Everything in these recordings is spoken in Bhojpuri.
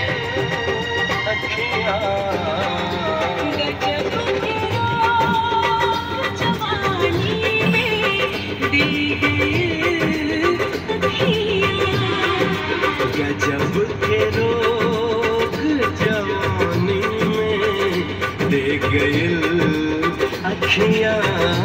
अखियां गजब के रोग जवानी में दे गए अखियाँ गजब के रोग जवानी में दे गइल अखियां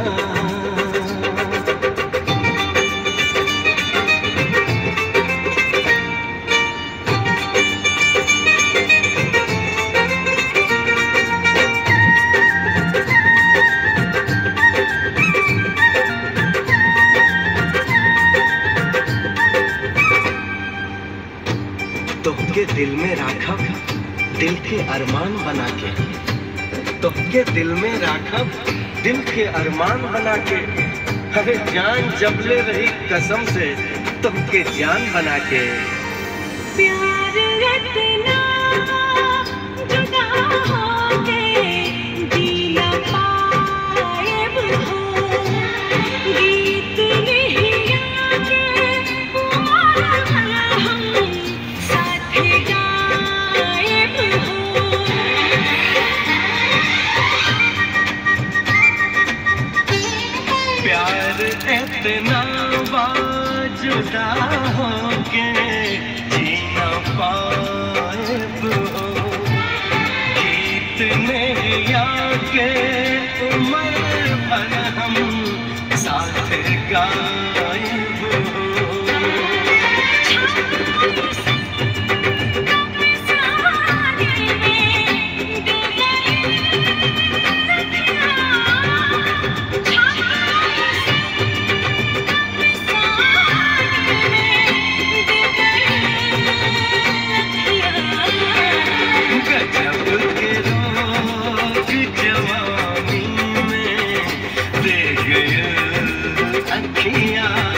तोहके दिल में राखब दिल के अरमान बना के तोहके दिल में राखब दिल के अरमान बना के अरे जान जबले रही कसम से तुमके जान बना के प्यार इतना जुदा होके जी न पाएब हो गीत नहीं आगे उमर भर हम साथ गाएब हो प्यार इतना बाजुदा होके जीना पाएब हो गीत नहीं आके उम्र भर हम साथ गाएब हो गजब के रोग जवानी में दे गए अखियां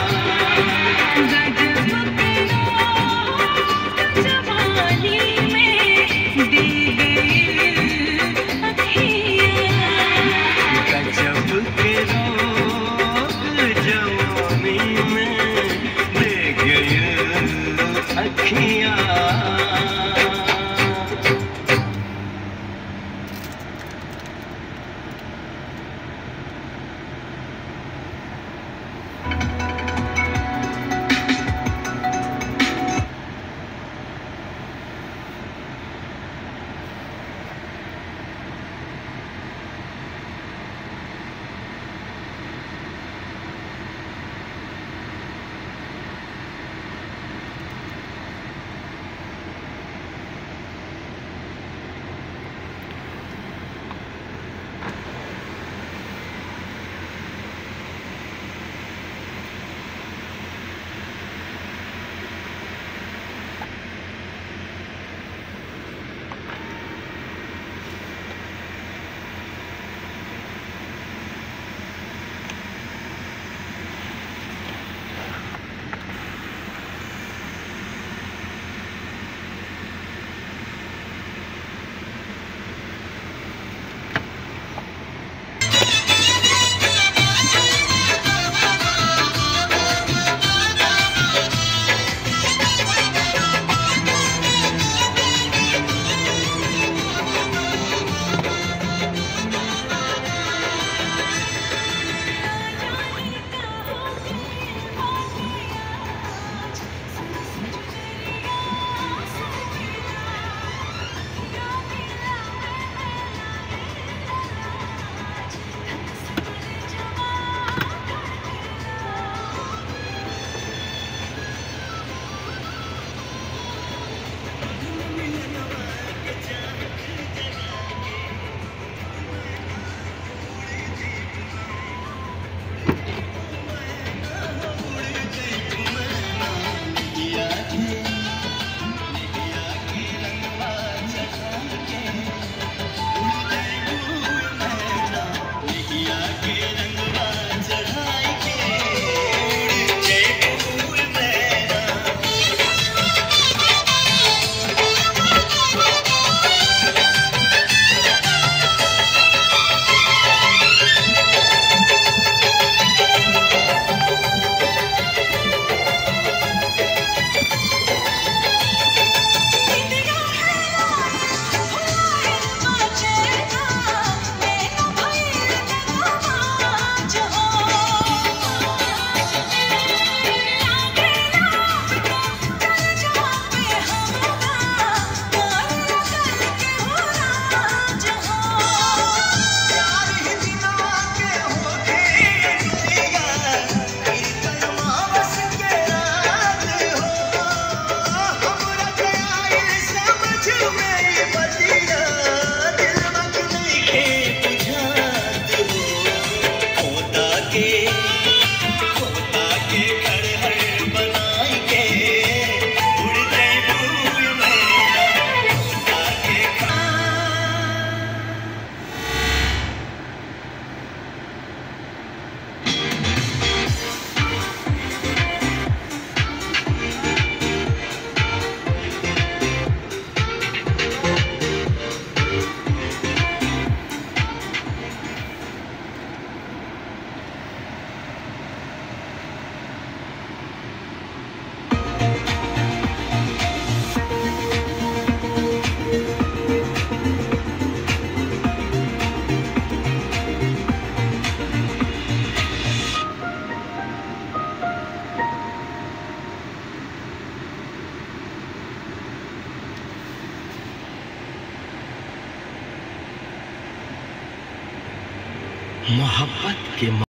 मोहब्बत के